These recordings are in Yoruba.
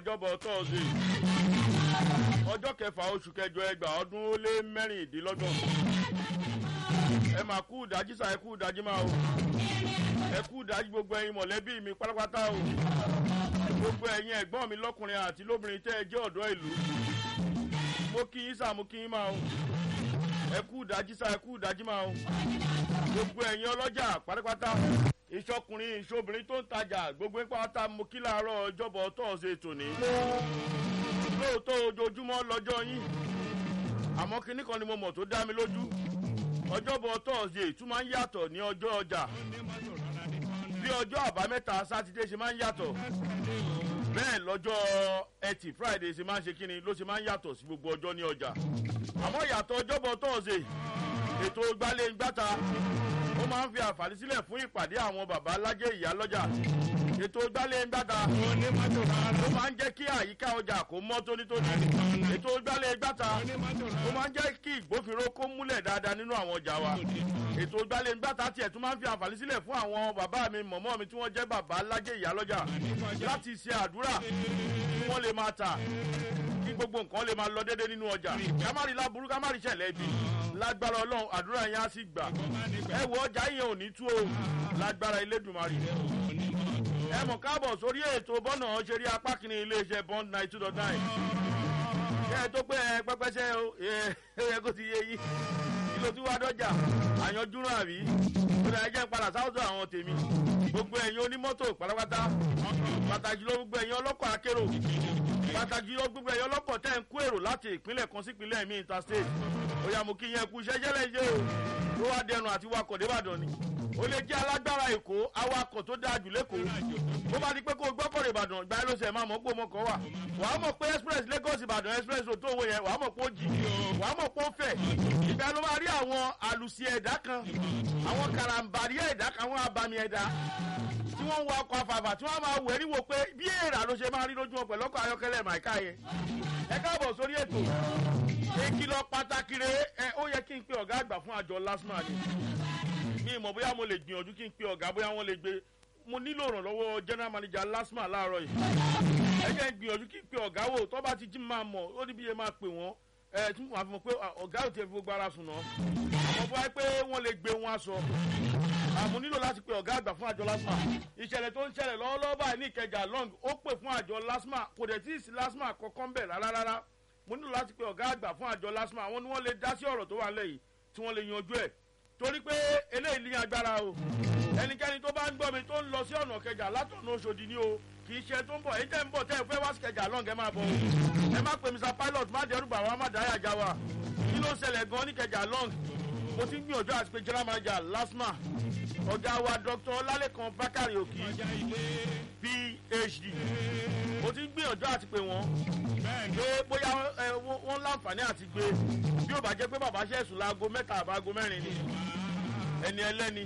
ọjọ́bọ̀ tọ́sí ọjọ́ kẹfà oṣù kẹjọ ẹgbàá ọdún ó lé mẹ́rìndínlọ́gbọ̀n ẹ máa kú ìdájí sa ẹ kú ìdájí máa o ẹ kú ìdájí gbogbo ẹyin mọ̀lẹ́bí mi pátápátá o gbogbo ẹyin ẹ̀gbọ́n mi lọ́kùnrin àti lóbìnrin tẹ́ ẹ jẹ́ ọ̀dọ́ ìlú mo kí yín sá mo kí yín máa o ẹ kú ìdájí sa ẹ kú ìdájí máa o gbogbo ẹyin ọlọ́jà pátápátá ìṣọkùnrin ìṣobìnrin tó ń tajà gbogbo ń pátá mo kí láàárọ̀ ọjọ́bọ̀ tọ́sí tòní lóòótọ́ ojoojúmọ́ lọ́jọ́ yín àmọ́ kinní kan ni mo mọ̀ tó dá mi lójú ọjọ́bọ̀ tọ́sí tún máa ń yàtọ̀ ní ọjọ́ ọjà bí ọjọ́ àbámẹ́ta sátidé ṣe máa ń yàtọ̀ bẹ́ẹ̀ lọ́jọ́ ẹtì friday ṣe máa ń ṣe kíni ló ṣe máa ń yàtọ̀ sí gbogbo ọjọ́ ní ọjà àmọ́ ìyàtọ̀ ọjọ́bọ̀ tọ́sí ètò gbálẹ̀ gbáta ó máa ń fi àǹfààní sílẹ̀ fún ìpàdé àwọn bàbá alájẹ ìyá lọ́jà ètò gbálẹ̀ gbáta ó máa ń jẹ́ kí àyíká ọjà kó mọ́ tónítóní ètò gbálẹ̀ gbáta ó máa ń jẹ́ kí ìgbófinró kó múlẹ̀ dáadáa nínú àwọn ọjà wa ètò gbálẹ̀ gbáta tiẹ̀ tún máa ń fi àǹfààní sílẹ̀ fún àwọn bàbá mi mọ̀mọ́ mi tí wọ́n jẹ́ bàbá alájẹ ìyá lọ́jà láti ṣe àdúrà kí wọ́n lè máa tà kí gbogbo nǹkan lè máa lọ déédéé nínú ọjà ká má rí láburú ká má rí ṣẹlẹ̀ ibi lágbára ọlọ́run àdúrà yẹn á sì gbà ẹ wọ ọjà yẹn ò ní tú o lágbára elédùnmarì ẹ mọ̀ káàbọ̀ sórí ètò bọ́nà ṣeré apá kìíní iléeṣẹ́ bond nine two dot nine ṣé ẹ tó pé ẹ pẹ́pẹ́sẹ́ o ẹ kó ti yé yín kí ló ti wá dọ́jà àyànjúrò àbí ó dà ẹ jẹ́ padà sáwọ́sọ àwọn tèmi gbogbo ẹ̀yin onímọ́tò pátápátá pàtàkì ló gbogbo ẹ̀yin ọlọ́kọ̀ akérò pàtàkì ló gbogbo ẹ̀yin ọlọ́kọ̀ tẹ́ ń kó èrò láti ìpínlẹ̀ kan sí ìpínlẹ̀ mi interstate ó yà mú kí yẹn kú iṣẹ́ jẹ́lẹ̀ ṣe o ló wá dẹnu àti wakọ̀ débàdàn ni ó lè jẹ́ alágbára èkó awakọ̀ tó dáa jù lẹ́kọ̀ọ́ bó bá di pé kó gbọ́kọ̀rọ̀ ìbàdàn ìgbà ló ṣe máa mọ̀ pé ọmọkọ̀ wà wàá mọ̀ pé express lagos ìbàdàn express tó owó yẹn wàá mọ̀ pé ó jì wàá mọ̀ pé ó fẹ̀ ìgbà ló máa rí àwọn àlùsí ẹ̀dá kan àwọn karambari ẹ̀dá kan àwọn abàmì ẹ̀dá tí wọ́n ń wa ọkọ̀ afàfà tí wọ́n máa wẹ̀ níwò pé bí èèrà ló ṣe máa rí lójú wọn pẹ̀lú ọkọ̀ ayọ́kẹ́lẹ́ màíká yẹn ẹ káàbọ̀ sórí ètò ìkìlọ̀ pàtàkì rẹ̀ ẹ ó yẹ kí n pe ọ̀gá àgbà fún àjọ lasma ni mi mọ̀ bóyá mo lè gbìyànjú kí n pe ọ̀gá bóyá wọ́n lè gbé mo nílò ìrànlọ́wọ́ general manager lasma láàárọ̀ yìí ẹ jẹ́ gbìyànjú kí n pe ọ̀gá wò tó bá ti jí máa mọ̀ ó ní bí yẹn máa pè wọ́n ẹ tún wà fún mi pé ọ̀gá ò tiẹ̀ fi gbogbo ara sùn náà àmọ́ bóyá pé wọ́n lè gbé wọn aṣọ àmọ́ nílò láti pe ọ̀gá àgbà fún àjọ lasma ìṣẹ̀lẹ̀ tó ń ṣẹlẹ̀ lọ́wọ́lọ́wọ́ báyìí ní ìkẹjà long ó pè fún àjọ lasma kò dẹ̀ tí ì sí lasma kọ̀ọ̀kan bẹ̀ rárá rárá mo nílò láti pe ọ̀gá àgbà fún àjọ lasma àwọn ni wọ́n lè dá sí ọ̀rọ̀ tó wà lẹ́yìn tí wọ́n lè yanjú ẹ̀ torí pé eléyìí ní agbára o ẹnikẹ́ni tó bá ń gbọ́ mi tó ń lọ sí ọ̀nà kẹjà látọ̀nà oṣòdì ni o kì í ṣe tó ń bọ̀ èyí tẹ́ ń bọ̀ tẹ́ ẹ fẹ́ wá sí kẹjà long ẹ máa bọ̀ o ẹ má pe mr pilot má dẹrù bà wá má dáyà já wa kí ló ń ṣẹlẹ̀ gan ní kẹjà long mo ti ń gbìyànjú àti pé general manager lasma ọ̀gá wa dr ọlálẹ́kan bákàrẹ̀ òkì phd mo ti ń gbìyànjú àti pé wọ́n pé bóyá wọ́n láǹfààní àti gbé bí ó bá jẹ́ pé bàbá ṣẹ̀sùn láago mẹ́ta àbáago mẹ́rin ni ẹni ẹlẹ́ni.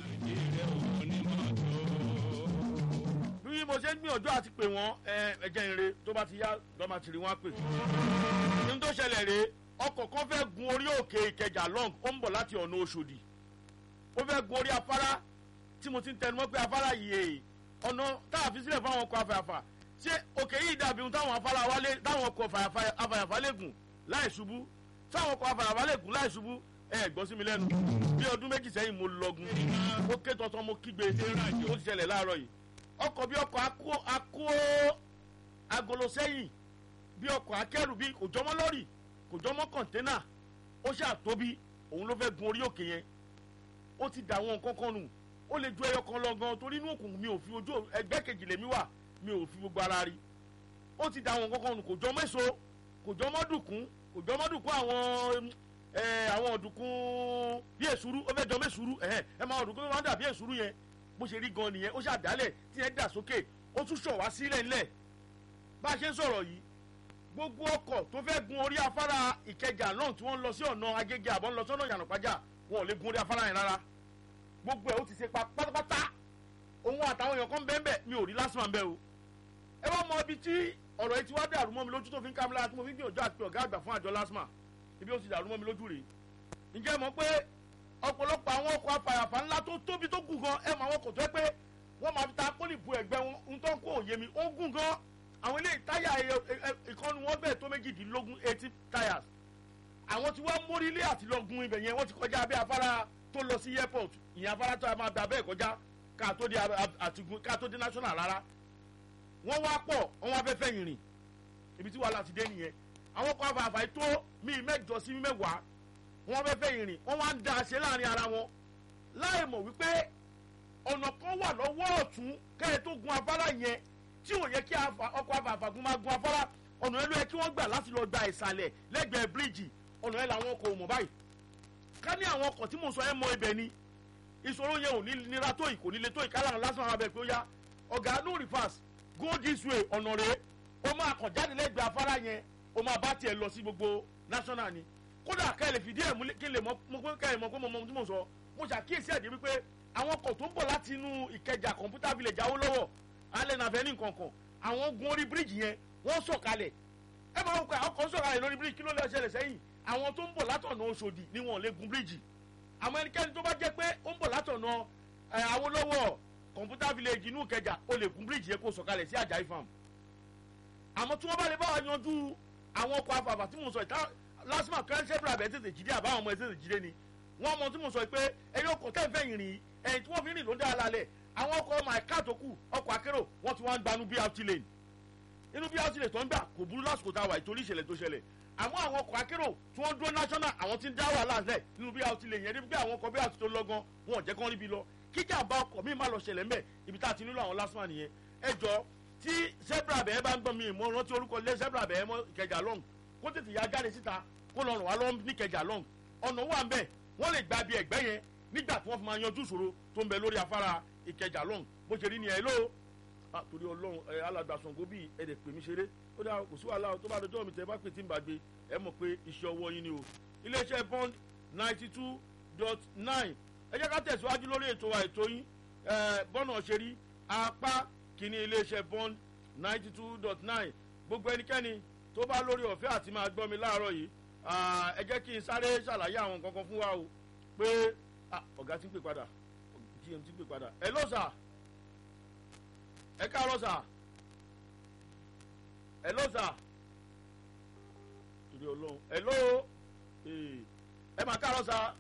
bí mo ṣe ń gbìyànjú àti pé wọ́n ẹ̀jẹ̀ ìre tó bá ti yá lọ́mọ tìrì wọ́n á pè. ní tó ṣẹlẹ̀ rèé ọkọ̀ kan fẹ́ gun orí òkè ìkẹjà long ó ń bọ̀ láti ọ̀nà oṣòdì ó fẹ́ gun orí afárá tí mo ti ń tẹnumọ́ pé afárá yìí ọ̀nà tá a fi sílẹ̀ fún àwọn ọkọ̀ afẹ́afà ṣé òkè yìí dàbí ohun táwọn afárá wálé táwọn ọkọ̀ afẹ́afà lè gùn láì ṣubú táwọn ọkọ̀ afẹ́afà lè gùn láì ṣubú ẹ gbọ́ sí mi lẹ́nu bí ọdún méjì sẹ́yìn mo lọ́gun mo ké tọ́tọ́ mo kígbe ó ti ṣẹlẹ̀ láàárọ̀ yìí ọkọ̀ bí ọkọ̀ akó akó agolo sẹ́yìn bí ọkọ̀ akẹ́rù bí kò jọmọ́ lọ́rì kò jọmọ́ kọ̀ńténà ó ṣàtóbi òun ló fẹ́ gun orí òkè yẹn ó ti dà àwọn nǹkan kan nù ó lè ju ẹyọ kan lọ gan torí inú òkùnkùn mi ò fi ojú ẹgbẹ́ kejì lèmi wà mi ò fi gbogbo ara rí ó ti dà àwọn nǹkan kan nù kò jọ mẹ́so kò jọ mọ́dùkún kò jọ mọ́dùkún àwọn ẹ àwọn ọ̀dùnkún bí èsúrú ó fẹ́ jọ mẹ́súrú ẹ ẹ máa ọ̀dùnkún tó máa ń dà bí èsúrú yẹn bó ṣe rí gan nìyẹn ó ṣàdálẹ̀ tí yẹn dà sókè ó tún ṣọ̀ wá sílẹ̀ ńlẹ̀ bá a ṣe ń sọ̀rọ̀ yìí gbogbo ọkọ̀ tó fẹ́ gun orí afárá ìkẹjà náà tí wọ́n lọ sí ọ̀nà agége àbọ̀ ń lọ sọ́nà ìyànàpájà wọn ò lè gun orí afárá yẹn rárá gbogbo ẹ̀ ó ti ṣe pa pátápátá òun àtàwọn èèyàn kan bẹ́ẹ̀ bẹ́ẹ̀ mi ò rí lásìmọ̀ bẹ́ẹ̀ o ẹ wá mọ ibi tí ọ̀rọ̀ yìí ti wá dàrú mọ́ mi lójú tó fi ń ká mi lára tí mo fi ń gbìyànjú àti pé ọ̀gá àgbà fún àjọ lásìmọ̀ ibi ó ti dàrú mọ́ mi lójú rèé ǹjẹ́ mọ̀ pé ọ̀pọ̀lọpọ̀ àwọn ọkọ̀ afàyàfà ńlá tó tóbi tó gùn gan ẹ̀ mọ àwọn ọkọ̀ tó yẹ pé wọ́n máa fi ta pólì bu ẹ̀gbẹ́ wọn ń tán kó òye mi ó gùn gan àwọn ilé táyà ìkànnì wọn bẹ́ẹ̀ tó méjìdínlógún eighty tires àwọn tí wọ́n mórílé àti lọ́gùn ibẹ̀ yẹn wọ́n ti kọjá abẹ́ afárá tó lọ sí airport ìyẹn afárá tó a máa bẹ abẹ́ kọjá ká tó dé àtìgún ká tó dé national rárá wọ́n wá pọ̀ wọ́n wá fẹ́ fẹ́ yìnrìn ibi tí wàhálà ti dé nìyẹn àwọn kan àfààfà tó mi mẹ́jọ sí mẹ́wàá wọ́n fẹ́ fẹ́ yìnrìn wọ́n wá ń da ṣe láàrin ara wọn láì mọ̀ wípé ọ̀nà kan wà lọ́wọ́ ọ̀tún kẹ́ẹ̀ tó gun afárá yẹn tí ò yẹ kí ọkọ̀ àfààfàgùn máa gun afárá ọ̀nà yẹn ló yẹ kí wọ́n gbà láti lọ gba ìsàlẹ̀ lẹ́gbẹ̀ẹ́ bíríìjì ọ̀nà yẹn làwọn ọkọ̀ ò mọ̀ báyìí ká ní àwọn ọkọ̀ tí mò ń sọ ẹ mọ ibẹ̀ ni ìṣòro yẹn ò ní nira tó yìí kò ní le tó yìí kálá lásán àwọn abẹ pé ó yá ọ̀gá no reverse go this way ọ̀nà rẹ̀ ó máa kàn jáde lẹ́gbẹ̀ẹ́ afárá yẹn ó máa bá tiẹ̀ lọ sí gbogbo national ni kódà ká ẹ lè fìdí ẹ̀ mú kí n lè mọ pé ká ẹ mọ pé mo mọ ohun tí mo sọ mo ṣàkíyèsí ẹ̀dí wípé àwọn ọkọ̀ tó ń bọ̀ láti inú ìkẹjà computer village Awólọ́wọ̀ alẹ́ nàfẹ́ ní nǹkan kan àwọn gun orí bíríìjì yẹn wọ́n sọ̀kalẹ̀ ẹ máa ń kọ ọkọ̀ sọ̀kalẹ̀ lórí bíríìjì kí ló lè ṣẹlẹ̀ sẹ́yìn àwọn tó ń bọ̀ látọ̀nà Òṣòdì ni wọ́n lè gun bíríìjì àmọ́ ẹnikẹ́ni tó bá jẹ́ pé ó ń bọ̀ látọ̀nà Awólọ́wọ̀ computer village inú ìkẹjà ó lè gun bíríìjì yẹn kó sọ̀kalẹ̀ sí Àjàyí farm àmọ́ tí wọ́n bá lè bá wa yanjú àwọn ọkọ̀ afàfà tí mo sọ ìta lásìmọ̀ kẹ́ńsẹ́bìrì àbẹ̀ tètè jíde àbáwọn ọmọ ẹ̀ tètè jíde ni wọ́n mọ tí mo sọ pé ẹni ọkọ̀ tẹ́ ń fẹ́ yìnrìn ẹ̀yìn tí wọ́n fi rìn ló ń dá lálẹ́ àwọn ọkọ̀ my car tó kù ọkọ̀ akérò wọ́n ti wá ń gbanú BRT lane inú BRT lane tó ń gbà kò burú lásìkò tá a wà ìtorí ìṣẹ̀lẹ̀ tó ṣẹlẹ̀ àmọ́ àwọn ọkọ̀ akérò tí wọ́n dúró national àwọn tí ń dá wàhálà lẹ̀ nínú BRT lane yẹn níbi àwọn ọkọ̀ BRT tó lọ́gán wọn ò jẹ́ kán ríbi lọ kíjà bá ọkọ̀ míì má lọ ṣẹlẹ̀ mẹ́ ibi tá a ti nílò àwọn lásìmọ̀ nìyẹn ẹ jọ tí zebra bẹ́ẹ̀ bá ń gbọ́n mi mo rántí orúkọ lé zebra bẹ́ẹ̀ mọ́ ìkẹjà long kó tètè ya jáde síta kó lọ ràn wá lọ́wọ́ ní ìkẹjà long ọ̀nà wà ń bẹ̀ wọ́n lè gba bí ẹ̀gbẹ́ yẹn nígbà tí wọ́n fi máa yanjú ìṣòro tó ń bẹ lórí afárá ìkẹjà long bó ṣe rí ni ẹ̀ ló torí ọlọ́run ẹ alàgbàsọ̀ngó bíi ẹ̀dẹ̀ pè mí ṣeré ó dáa kò sí wàhálà tó bá dọjọ́ mi tẹ́ bá pè tí ń bá gbé ẹ mọ̀ pé iṣẹ́ ọwọ́ yín ni o iléeṣẹ́ bond ninety two dot nine ẹ jẹ́ ká tẹ̀síwájú lórí ètò wa ètò yín bọ́nà ṣe rí apá kìíní iléeṣẹ́ bond ninety two dot nine gbogbo ẹnikẹ́ni tó bá lórí ọ̀fẹ́ àti máa gbọ́ mi láàárọ̀ yìí ẹ jẹ́ kí n sáré ṣàlàyé àwọn nǹkan kan fún wa o pé ọ̀gá ti ń pè padà gm ti ń pè padà ẹ ló sà ẹ káàárọ̀ sà ẹ ló sà torí ọlọ́run ẹ ló ẹ máa káàárọ̀ sà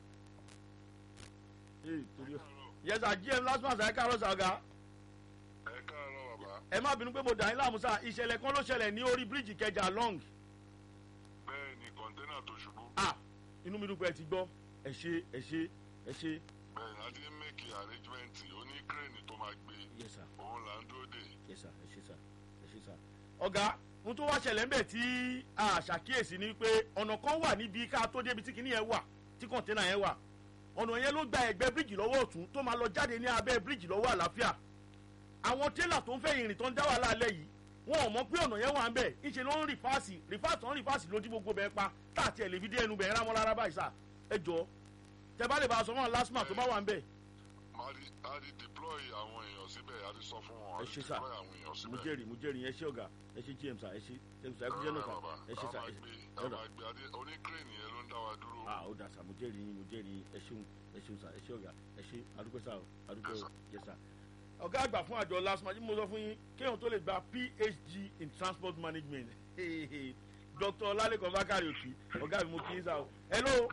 torí yẹsà gm last month ẹ káàárọ̀ sà ọ̀gá ẹ káàárọ̀ bàbá. ẹ má bínú pé mo dà yín láàmú sá ìṣẹ̀lẹ̀ kan ló ṣẹlẹ̀ ní orí bíríìjì kẹjà long. bẹ́ẹ̀ ni kọ́ńténà tó ṣubú. ah inú mi dùn pé ẹ ti gbọ́ ẹ ṣe ẹ ṣe ẹ ṣe. bẹ́ẹ̀ ni adé mẹ́kì àrẹ́jìmẹ́ǹtì oní kírèènì tó máa gbé yes sir òun là ń dúró dè. yes sir ẹ ṣe sir ẹ ṣe sir. ọ̀gá ohun tó wá ṣẹlẹ̀ ńbẹ̀ tí a ṣàkíyèsí ni pé ọ̀nà kan wà níbi ká tó débi tí kinní yẹn wà tí kọ̀ńténà yẹn wà ọ̀nà yẹn ló gba ẹ̀gbẹ́ bíríìjì lọ́wọ́ ọ̀tún tó máa lọ jáde ní abẹ́ bíríìjì lọ́wọ́ àlàáfíà àwọn télà tó ń fẹ́ ìrìn tó ń dá wà lálẹ́ yìí wọn ò mọ̀ pé ọ̀nà yẹn wà ń bẹ̀ ńṣe ló ń rìfáàsì rìfáàsì tó ń rìfáàsì lójú gbogbo bẹ́ẹ̀ pa tá àti ẹ̀ lè fi dé ẹnu bẹ̀ẹ́ rámọ́ lára báyìí sà ẹ jọ tẹ bá lè bá a sọ fún àwọn lásìmà tó bá wà ń bẹ̀. máa di a di deploy àwọn èèyàn síbẹ̀ a di sọ fún wọn a ẹ di ṣe sà deploy àwọn èèyàn mo síbẹ̀. jẹ́rìí mo jẹ́rìí ẹ ṣé ọ̀gá ẹ ṣé gm sà ẹ ṣé ẹ ṣé ẹ kú jẹ́ náà sà ẹ ṣé sà ẹ ṣé a ọ̀gá máa gbé adé oní kírèènì yẹn ló ń dá wa dúró. ah ó dà sà mo jẹ́rìí yín mo jẹ́rìí yín ẹ ṣeun ẹ ṣeun sà ẹ ṣé ọ̀gá ẹ ṣé adúpẹ́ sà o adúpẹ́ o yẹ sà. ọ̀gá àgbà fún àjọ lasma tí mo sọ fún yín kéèyàn tó lè gba phd in transport management dr lalekan bakari òkì ọ̀gá mi mo kí yín sà o hello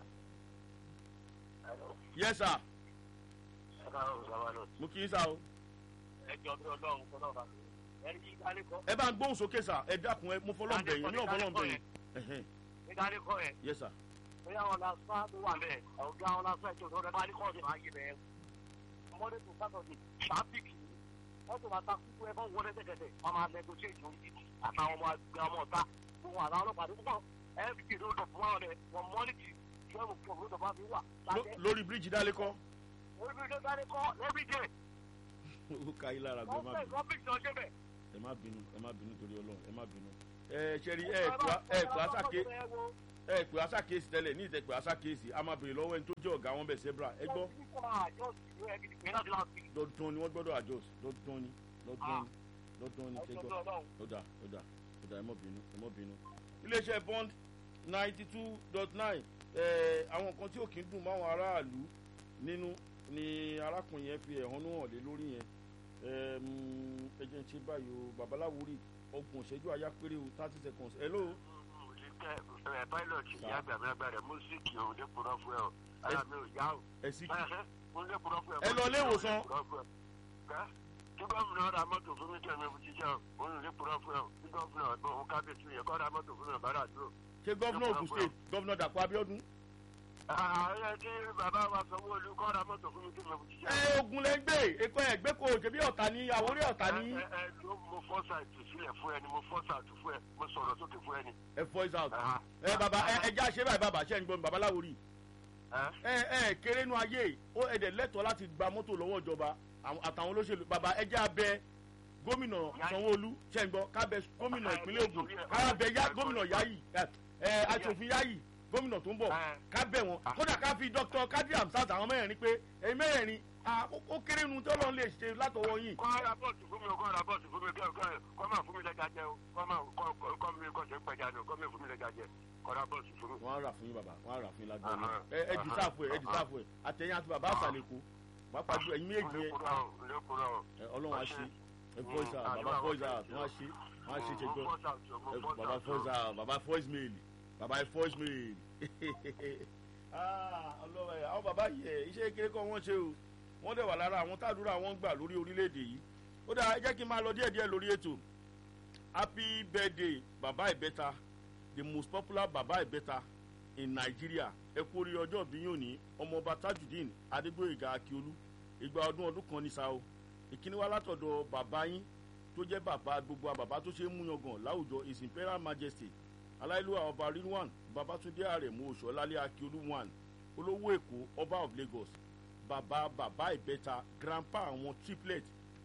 yes sir mo kí yín sà o ẹ bá ń gbóhùn sókè sà ẹ dákun ẹ mo fọlọ́ bẹ̀ yín ní ọ̀fọlọ́ bẹ̀ yín ẹ̀hẹ́n. yes sir bóyá wọn la sá tó wà bẹ́ẹ̀ ọ̀gá wọn la sá ètò ìtọ́jú bá ní kọ́ọ̀dù máa yé bẹ́ẹ̀ ọmọdé tó sátọ̀dé traffic wọ́n tó máa ta kúkú ẹ fọ́n wọlé tẹ̀tẹ̀tẹ̀ wọ́n máa negotiate lórí títì àtàwọn ọmọ àgbẹ̀ ọmọ ọ̀tá fún àtàwọn ọlọ́pàá tó kọ́ every day ló dọ̀ fún wọn rẹ̀ wọ́n mọ́nìtì twelve o'clock ló dọ̀ bá fi wà Ló- lájẹ́ lórí bíríìjì dálékọ́ every day dání kọ́ every day ó ka yín lára gbọ́ ẹ wọ́n má fẹ́ bínú gọ́ọ̀mì tó ṣe bẹ̀. ẹ má bínú ẹ má bínú torí ọlọ́run ẹ má bínú. ẹ ṣe rí ẹ pè á- ẹ pè àṣàké ẹ pè àṣàkéèsì tẹ́lẹ̀ ní ìtẹ̀ pè àṣàkéèsì a máa bèrè lọ́wọ́ ẹni tó jẹ́ ọ̀gá wọn bẹ̀ sẹ́bra ẹ gbọ́ dandan ni wọ́n gbọ́dọ̀ adjust dandan ni dandan ni dandan ni ṣẹjọ́ lọ́dà lọ́dà lọ́dà ẹ má bínú ẹ má bínú. iléeṣẹ́ bond ninety two dot nine àwọn nǹkan tí ò kí ń dùn máwọn aráàlú nínú ni arákùnrin yẹn fi ẹ̀hónú hàn lé lórí yẹn Ẹm, ẹ jẹ́ ń ṣe báyìí o babaláwo rí ọgbọ̀n ìṣẹ́jú àyà péré o thirty seconds hello ẹ pilot ìyá àgbàmí agbára mùsíkì ò lè kúrọ fún ẹ o ara mi ò yá o. ẹ sì kì mo lè kúrọ fún ẹ. Ẹ lọ ilé ìwòsàn. kí gómìnà ra mọ́tò fún mi kí ẹ̀mí fi jíjẹ́ o mo lè kúrọ fún ẹ o kí gómìnà ọgbọ́n òun kábíyèsí yẹ kọ́ ra mọ́tò fún mi ọ̀bára dúró. ṣé gọ́vnà ogun state gọ́vnà dàpọ̀ abiodun ààrẹ kí bàbá wa sanwó-olú kọ́ ra mọ́tò fún mi kí ẹ̀mí fi jíjẹ́ ẹ ogun lẹ ń gbé èkó ẹ gbé kó ṣebí ọ̀tá ní àwórí ọ̀tá ní ẹ ẹ ló mo fọ́sà ìtúsílẹ̀ fún ẹ ni mo fọ́sà àtú fún ẹ mo sọ̀rọ̀ sókè fún ẹ ni. ẹ voice out Aha. ẹ bàbá ẹ ẹ já ṣe báyìí bàbá ṣe ń gbọ́ mi bàbá láwòrì Ẹ? ẹ ẹ kéré nu ayé ó ẹdẹ lẹ́tọ̀ọ́ láti gba mọ́tò lọ́wọ́ ìjọba àwọn- àtàwọn olóṣèlú bàbá ẹ já bẹ gómìnà sanwó-olú ṣe ń gbọ́ ká bẹ gómìnà ìpínlẹ̀ ogun ká bẹ yá gómìnà yayi ẹ ẹ aṣòfin yayi gómìnà tó ń bọ̀ ká bẹ̀ wọ́n kódà ká fi dr kadi hamsat àwọn mẹ́rin pé ẹ̀yin mẹ́rin ah, ó- ó kéré nu tí ọlọ́run lè ṣe látọwọ́ yìí kọ́ ra bọ́ọ̀sì fún mi o kọ́ ra bọ́ọ̀sì fún mi kọ́ kọ́ kọ́ máa fún mi lẹ́jà jẹ o kọ́ máa kọ́ kọ́ kọ́ mi kọ́ ṣe ń pẹja ni o kọ́ mi fún mi lẹ́jà jẹ kọ́ ra bọ́ọ̀sì fún mi. wọ́n á rà fún yín bàbá wọ́n á rà fún yín lágbára Aha. ẹ ẹ dì sáàfù ẹ ẹ dì sáàfù ẹ àtẹ̀yìn àti bàbá àsàlẹ̀kọ pàápàá ju ẹ̀yin méjì yẹn lẹ́kùnrọ̀ o lẹ́kùnrọ̀ o. ẹ, ọlọ́run á ṣe ẹ voice out bàbá voice out wọ́n á ṣe wọ́n á ṣe ṣe gbọ́ ẹ, bàbá voice out bàbá voice mail bàbá voice mail Ah, ọlọ́run ẹ̀ àwọn bàbá yìí ẹ̀ iṣẹ́ kékeré kan wọ́n ṣe o wọ́n dẹ̀ wà lára àwọn tàdúrà wọn gbà lórí orílẹ̀-èdè yìí ó dáa ẹ jẹ́ kí n máa lọ díẹ̀díẹ̀ lórí ètò happy birthday bàbá ìbẹ́ta the most popular bàbá ìbẹ́ta in nigeria ẹ kú orí ọjọ́ bí yóò ní ọmọọba tajudeen adégbòyèga akiolu ìgbà ọdún ọdún kan ní sao ìkíní wá látọ̀dọ̀ bàbá yín tó jẹ́ bàbá gbogbo bàbá tó ṣe é múyangàn láwùjọ his imperial majesty aláìlúwà ọba rilwan babatunde aremu oṣọlálẹ akiolu one olówó èkó ọba of lagos bàbá bàbá ìbẹ́ta grandpa àwọn triplet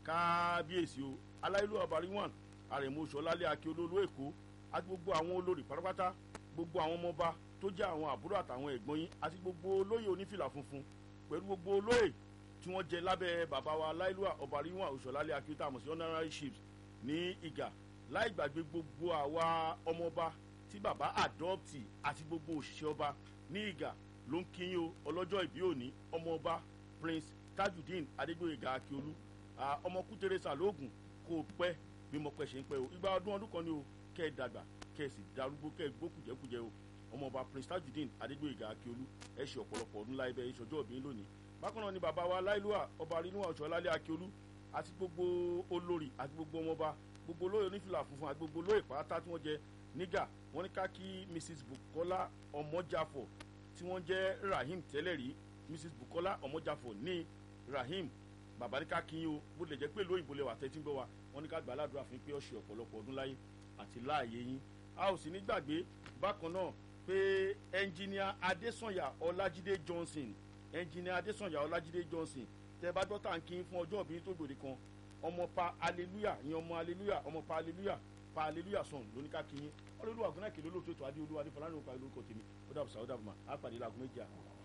kábíyèsí o aláìlúwà ọba rilwan aremu oṣọlálẹ akiolu olówó èkó àti gbogbo àwọn olórí pátápátá gbogbo àwọn ọmọọba tó jẹ́ àwọn àbúrò àtàwọn ẹ̀gbọ́n yín àti gbogbo olóyè onífìlà funfun pẹ̀lú gbogbo olóyè tí wọ́n jẹ lábẹ́ bàbá wa láìlúwà ọba ríwọ̀n òṣòlálẹ̀ akíntà àmọ̀ sí honorary chiefs ní ìgà láì gbàgbé gbogbo àwa ọmọọba tí bàbá àdọ́ọ̀tì àti gbogbo òṣìṣẹ́ ọba ní ìgà ló ń kí yín o ọlọ́jọ́ ìbí òní ọmọọba prince tajudeen adégbòyèga akiolu Ah, ọmọ kú teresa lóògùn kó o pẹ́ bí mo pẹ́ ṣe ń pẹ́ o ìgbà ọdún ọdún kan ni o kẹ́ ẹ dàgbà kẹ́ ẹ sì darúgbó kẹ́ ẹ gbó kùjẹ́kùjẹ́ o ọmọọba prince tajudeen adégbòyèga akiolu ẹ ṣe ọ̀pọ̀lọpọ̀ ọdún láì bẹ́ẹ̀ ìṣọjọ́ òbí lónìí bákan náà ni bàbá wa láìlúwà ọba rínúwà ọ̀ṣọ́lálẹ̀ akiolu àti gbogbo olórí àti gbogbo ọmọọba gbogbo olóyè onífìlà funfun àti gbogbo olóyè pátá tí wọ́n jẹ nígà wọ́n ní ká kí mrs bukola ọmọjàfọ̀ tí wọ́n jẹ́ rahim tẹ́lẹ̀ rí mrs bukola ọmọjàfọ̀ ní rahim bàbá ní ká kí yín o bó lè jẹ́ pé lóyìnbó lè wà tẹ́tí ń gbọ́ wa wọ́n ní ká gbà ládùúrà fún yín pé ọ̀ṣẹ̀ ọ̀pọ̀lọpọ̀ ọdún láyé àti láàyè yín a ò sì ní gbàgbé bákan náà pé ẹnjìníà adésànyà ọlájídé johnson ẹnjìníà adésànyà ọlájídé johnson tẹ bá dọ́tà ń kí yín fún ọjọ́ òbí tó gbòde kan ọmọ pa hallelujah ìyẹn ọmọ hallelujah ọmọ pa hallelujah pa hallelujah song lóníkà kí yín ọlọ́lùwà gúnnákè lólóòtú ètò adé olúwa adé fọlánù pa lórúkọ tèmi ó dàbọ̀ sàó dàbọ̀ mà á pàdé láago méjì àná.